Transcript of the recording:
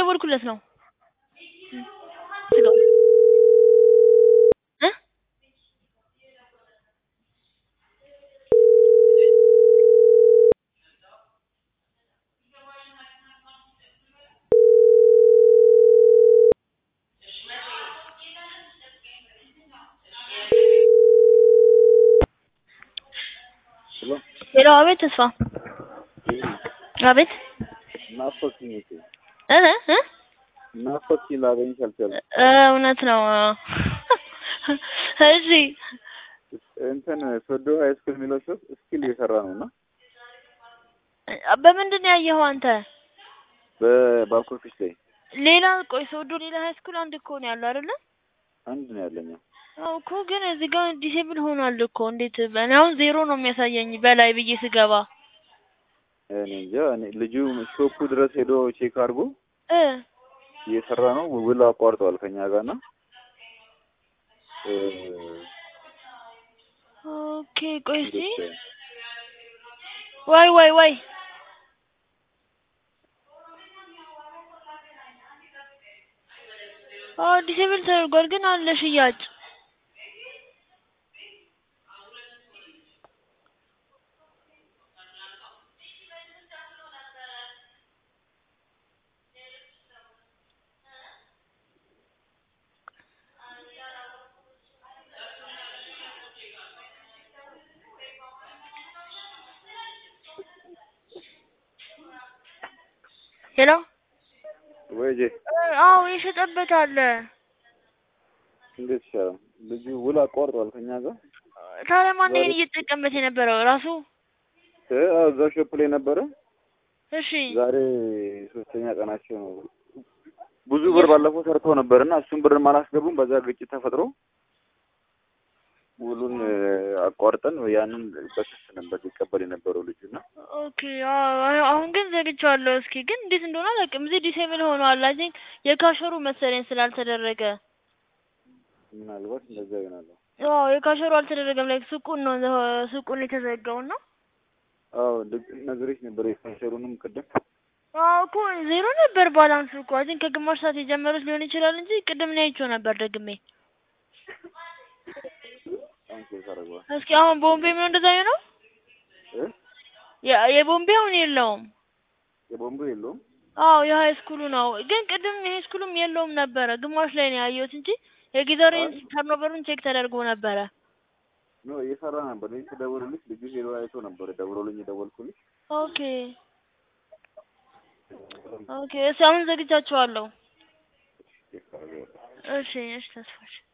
እየደወልኩለት ነው። ዝጋው እ ሄሎ ሄሎ፣ አቤት ተስፋ፣ አቤት ናፈቅሽኝ እኮ እ እ ናፈቅሽኝ ላገኝሽ አልቻልኩም። እ እውነት ነው። እሺ እንትን ሶዶ ሀይ ስኩል የሚለው ሾፕ ስኪል እየሰራ ነው እና በምንድን ነው ያየኸው አንተ? በባክ ኦፊስ ላይ ሌላ ቆይ፣ ሶዶ ሌላ ሀይ ስኩል አንድ እኮ ነው ያለው አይደለ? አንድ ነው ያለኝ። አዎ እኮ ግን እዚህ ጋር ዲሴብል ሆኗል እኮ እንዴት? እኔ አሁን ዜሮ ነው የሚያሳየኝ በላይ ብዬ ስገባ እኔ እንጃ። እኔ ልጁ ሾፑ ድረስ ሄዶ ቼክ አድርጎ እ እየሰራ ነው። ውል አቋርጠዋል ከኛ ጋር እና እ ኦኬ ቆይ እስኪ እንዴት ወይ ወይ ወይ አዎ ዲሴብል ተደርጓል ግን አለ ሽያጭ ሄሎ ወይ ጄ አዎ የሸጠበት አለ እንዴት ይሻላል? ልጁ ውል አቋርጠዋል ከኛ ጋር ታዲያ ማን ይሄን እየተጠቀመበት የነበረው ራሱ እ አዎ፣ እዛ ሾፕ ላይ ነበረ። እሺ ዛሬ ሶስተኛ ቀናቸው ነው። ብዙ ብር ባለፈው ሰርተው ነበርና እሱን ብርም አላስገቡም። በዛ ግጭት ተፈጥሮ ውሉን እ አቋርጠን ያንን በክስ ነበር ሲቀበል የነበረው ልጁና ኦኬ አዎ አሁን ግን ዘግቼዋለሁ። እስኪ ግን እንዴት እንደሆነ አላውቅም። እዚህ ዲሴብል ሆኗል። አይ ቲንክ የካሸሩ መሰለኝ ስላልተደረገ ምናልባት እንደዛ ይሆናል። አዎ የካሸሩ አልተደረገም። ላይክ ሱቁን ነው ሱቁን የተዘጋው እና አዎ ልክ ነግሬሽ ነበር የካሸሩንም ቅድም አዎ እኮ ዜሮ ነበር ባላንስ እኮ አይ ቲንክ ከግማሽ ሰዓት የጀመሩት ሊሆን ይችላል እንጂ ቅድም ነው አይቼው ነበር ደግሜ። አሁን ቼክ አደርገዋል እስኪ አሁን ቦምቤ ምን እንደዛ ነው እ የ- የቦምቤ አሁን የለውም። የቦምቡ የለውም አዎ የሀይ ስኩሉ ነው ግን ቅድም የሀይ ስኩሉም የለውም ነበረ ግማሽ ላይ ነው ያየሁት እንጂ የጊዘሬን ተርኖቨሩን ቼክ ተደርጎ ነበረ። ኖ እየሰራ ነበር። ልጅ ስደውልልሽ ልጁ ሄዶ አይቶ ነበር ደውሎልኝ የደወልኩልሽ። ኦኬ ኦኬ እሺ አሁን ዘግቻችኋለሁ። ቼክ አደርገዋለሁ። እሺ እሺ ተስፋሽ